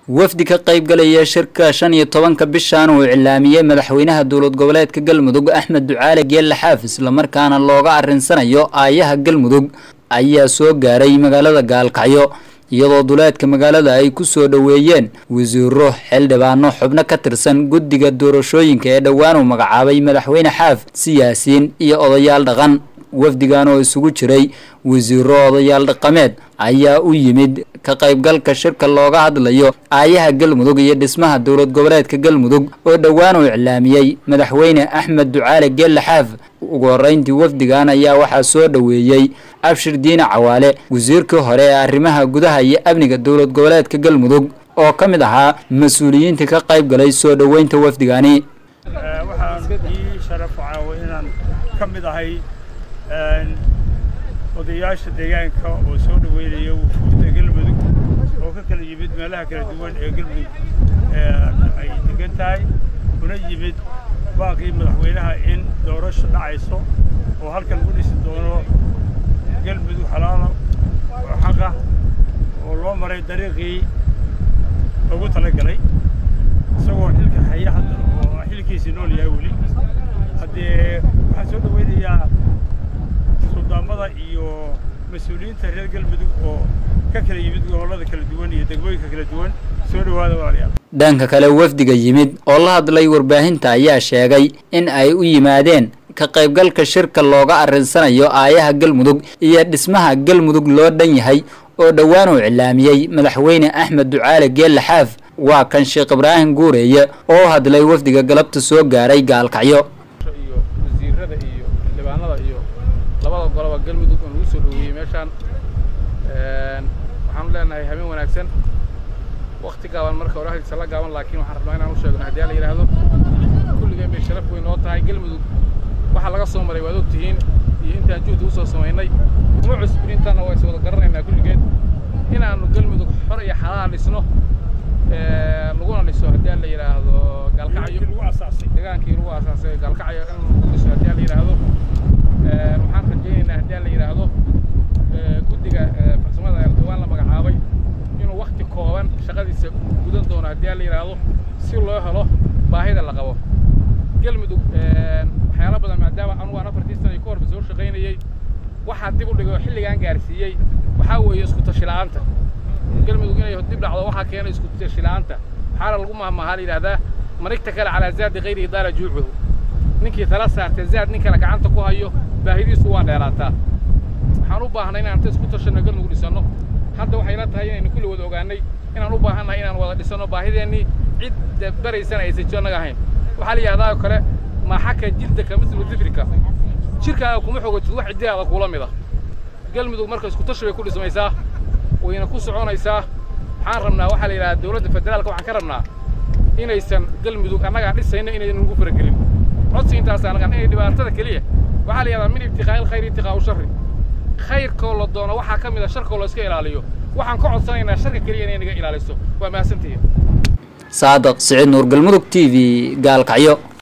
wafdi ka qayb galaya shirka shan iyo tobanka bishan uu cilaamiyey madaxweynaha dowlad goboleedka galmudug axmed ducaale geelle xaaf islamarkaana looga arinsanayo aayaha galmudug ayaa soo gaaray magaalada gaalkacyo iyadoo duleedka magaalada ay ku soo dhoweeyeen wasiiro xildhibaano xubno ka tirsan guddiga doorashooyinka ee dhowaan uu magacaabay madaxweyne xaaf siyaasiyiin iyo odayaal dhaqan wafdigan oo isugu jiray wasiiro odayaal dhaqameed ayaa u yimid ka qaybgalka shirka looga hadlayo aayaha galmudug iyo dhismaha dowlad goboleedka galmudug oo dhowaan uu iclaamiyey madaxweyne axmed ducaale geelle xaaf ugu horeyntii wafdigan ayaa waxaa soo dhoweeyey abshir diine cawaale wasiirkii hore ee arrimaha gudaha iyo amniga dowlad goboleedka galmudug oo ka mid ahaa mas-uuliyiinta ka qayb galay soo dhoweynta wafdigani waxaan ii sharaf caawa inaan ka mid ahay odayaasha deegaanka oo soo dhoweynaya wufuudda galmudug oo ka kala yimid meelaha kala duwan ee galmudug ay degan tahay una yimid baaqii madaxweynaha in doorasho dhacayso oo halkan lagu dhisi doono galmudug xalaala oo xaqa oo loo maray dariiqii loogu talagalay isagoo xilka haya hadda oo xilkiisii nool yahay weli haddee waxaan soo dhoweynayaa suldaamada iyo mas-uuliyiinta reer galmudug oo ka kala yimid gobollada kala duwan iyo degmooyinka kala duwan soo dhowaada walaalayaal dhanka kale wafdiga yimid oo la hadlay warbaahinta ayaa sheegay in ay u yimaadeen ka qaybgalka shirka looga arinsanayo aayaha galmudug iyo dhismaha galmudug loo dhan yahay oo dhowaan uu cilaamiyey madaxweyne axmed ducaale geelle xaaf waa kan sheekh ibraahim guureeye oo hadlay wafdiga galabta soo gaaray gaalkacyo iyo wasiirada iyo xildhibaanada iyo labada goloba galmudug oo nagu soo dhoweeyey meeshaan waxaanu leenahay habeen wanaagsan wakti gaaban marka hore hadiisa la gaaban laakiin waxaan rabnaa inaan u sheegno haddii la yidhaahdo kulligeen bay sharaf weyn noo tahay galmudug waxa laga soo maray waad og tihiin iyo intaan juhdi usoo samaynay uma cusbin intaana waa is wada garanaynaa kulligeed inaannu galmudug xor iyo xalaal dhisno laguna dhiso haddii la yidhaahdo gaalkacyo degaankii lagu aasaasay gaalkacyo in lagu dhiso haddii la yidhaahdo waxaan rajaynaynaa haddii la yidhaahdo guddiga farsamada ee dhawaan la magacaabay inuu wakti kooban shaqadiisa gudan doono haddii la yidhaahdo si loo helo baahida la qabo galmudug waxyaalo badan maadaama anugu aan afartii sana ka horba soo shaqaynayey waxaa dib u dhigay oo xilligaan gaarsiiyey waxaa weeye isku tashi la'aanta galmudug inay dib dhacdo waxaa keenay isku tashi la'aanta waxaana lagu mahmahaa la yidhahdaa manigta kale calaa zaadi kayri idaala juucuhu ninkii tala saartay zaad nin kale gacanta ku hayo baahidiisu waa dheeraataa waxaan u baahnay inaan inta isku tashanno galmudug dhisanno hadda waxay la tahay inaynu kulli wada ogaanay inaan u baahannahay inaan wada dhisanno baahideennii cidda baraysana aysan jo annaga ahayn waxaa la yidhahdaa oo kale maaxaka jildaka mislu difrika jirkaaga kuma xogotid wax ciddihaada kuula mid ah galmudug marka isku tashi bay ku dhismaysaa wayna ku soconaysaa waxaan rabnaa waxaa la yidhahdaa dowladda federaalka waxaan ka rabnaa inaysan galmudug annagaa dhisayno inaynan ugu faragelin codsi intaas anagan inay dhibaatada keliya waxaa la yidhahdaa min ibtiqaa'i alkhayri ibtiqaa'u sharri khayrkoo la doono waxaa ka mid a sharkoo la iska ilaaliyo waxaan ka codsanaynaa sharka keliya inay naga ilaaliso waa mahadsantihiin saadaq siciid nuur galmudug t v gaalkacyo